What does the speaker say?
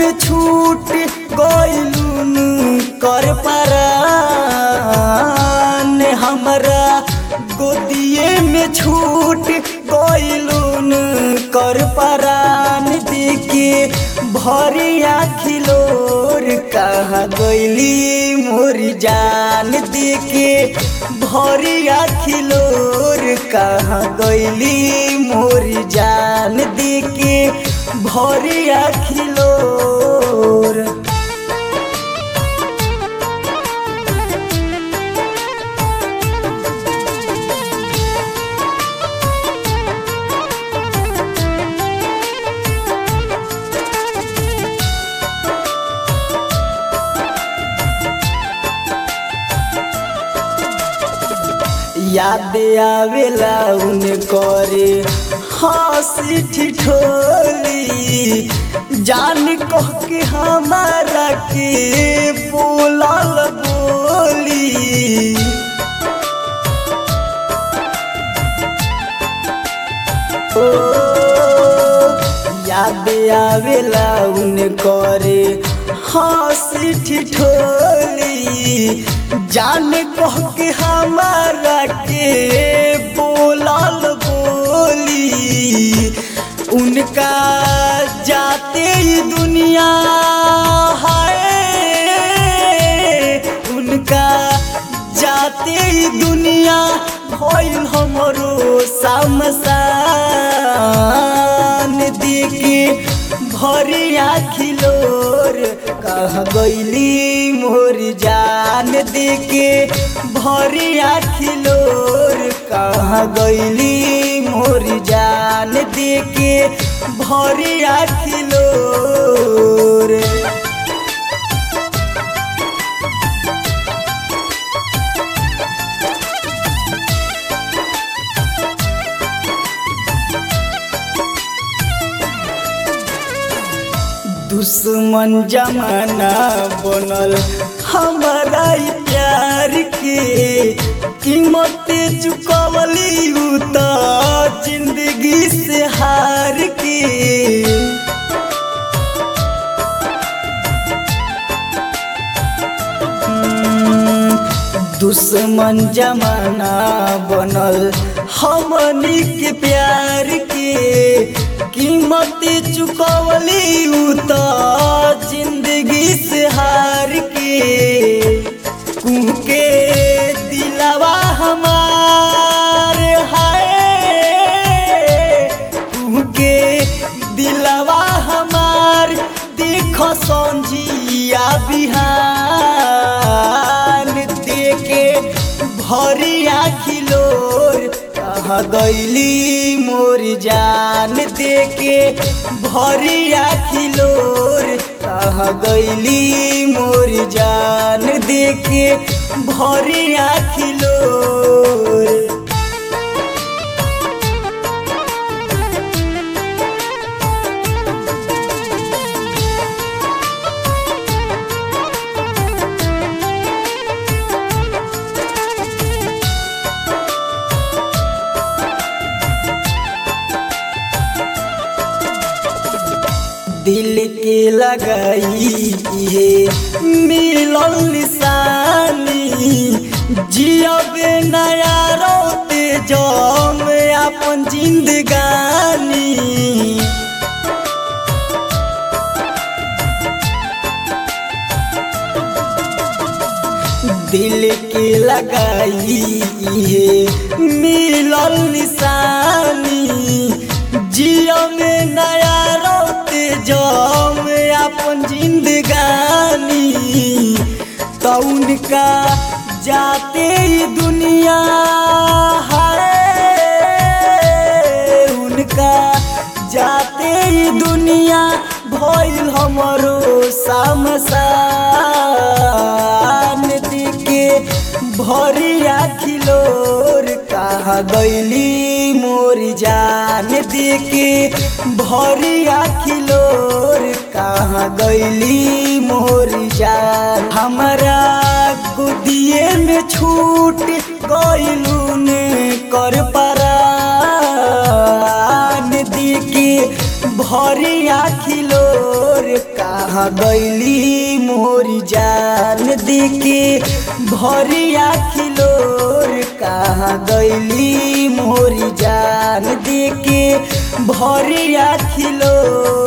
में छूट गइलून कर परान हमरा गोदिए में छूट गइलून कर परान देके भरिया खिलोर कहा गइली मोरी जान देके भरिया खिलोर कहा गइली मोरी जान देके भरिया खिलोर याद आवेला उन करे हंसी ठिठोली जान कह के हमारा के बोलल बोली ओ याद आवेला उन करे हंसी ठिठोली जान कह के हमारा के बोलल बोली उनका जाते ही दुनिया है उनका जाते ही दुनिया भइल हमरो समसान देखे भरिया खिलोर कह गइली मोर जान देके भरिया खिलोर कह गइली मोर जान देके भरिया खिलोर दुश्मन जमाना बनल हमारा ई प्यार के कीमत चुकवली उ त जिंदगी से हार के दुश्मन जमाना बनल हमनी के प्यार के कीमत चुकवली उ त जिंदगी से हार के कुके दिलवा हमार हाय कुके दिलवा हमार देख संजिया बिहान देके भरिया खिलोर कह गइली मोर जान देके भरिया खिलोर कह गइली मोर जान देके भरिया खिलोर दिल के लगाई है मिलल निशानी जियबे नया रोते जम अपन जिंदगानी दिल के लगाई है मिलल निशानी जियो में नया रोते जम अपन जिंदगानी तो उनका जाते ही दुनिया है उनका जाते ही दुनिया भइल हमरो समसान दिके भरिया खिलोर कहा गइली मोर जान देके भरिया खिलोर कहा गइली मोर जान हमरा गुदिए में छूट गइलून कर परान दिके भरिया खिलोर कहा कहाँ गैली मोरी जान देके भरिया खिलोर कहाँ गैली मोरी जान देके भरिया खिलोर